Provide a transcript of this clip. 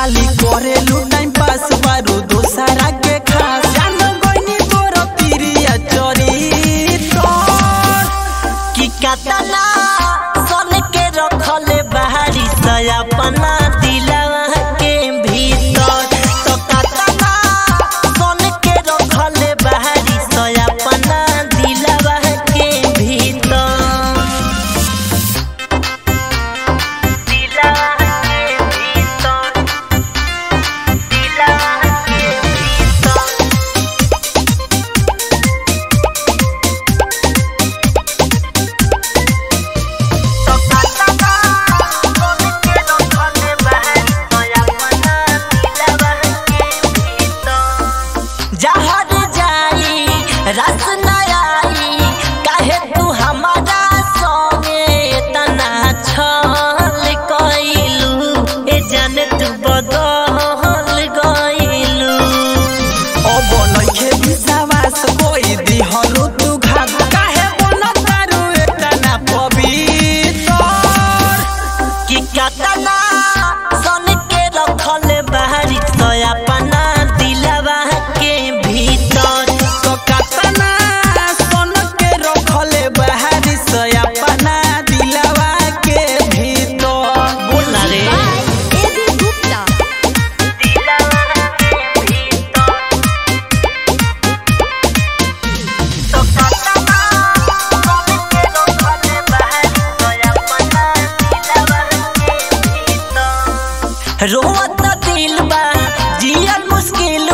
खाली करेलू time pass बारू दोसरा के खास जान गइनी तोर पिरिया चोरी तोर कि कतना सन के रखले बाहरी से अपना दिलवा के भीतर तो कतना सन के रखले बाहरी से अपना दिलवा के भीतर दिलवा के भीतर दिलवा के भीतर जहर जाई रस न आई काहे तू हमारा संगे तना छल कइलू ए जाने तू बदल गइलू अब नइखे विश्वास कोई दिहलु तू घात काहे बन तारू एतना पवित्र कि कतना सन के रखल बाहरी तो अपना दिलवा के भीतर तो कतना सन के रखले बाहरी से अपना दिलवा के भीतर बोला रे एबी गुप्ता दिलवा के भीतर तो कतना सन के रखल बाहरी तो अपना दिलवा के भीतर रोवत दिल बा जियन मुश्किल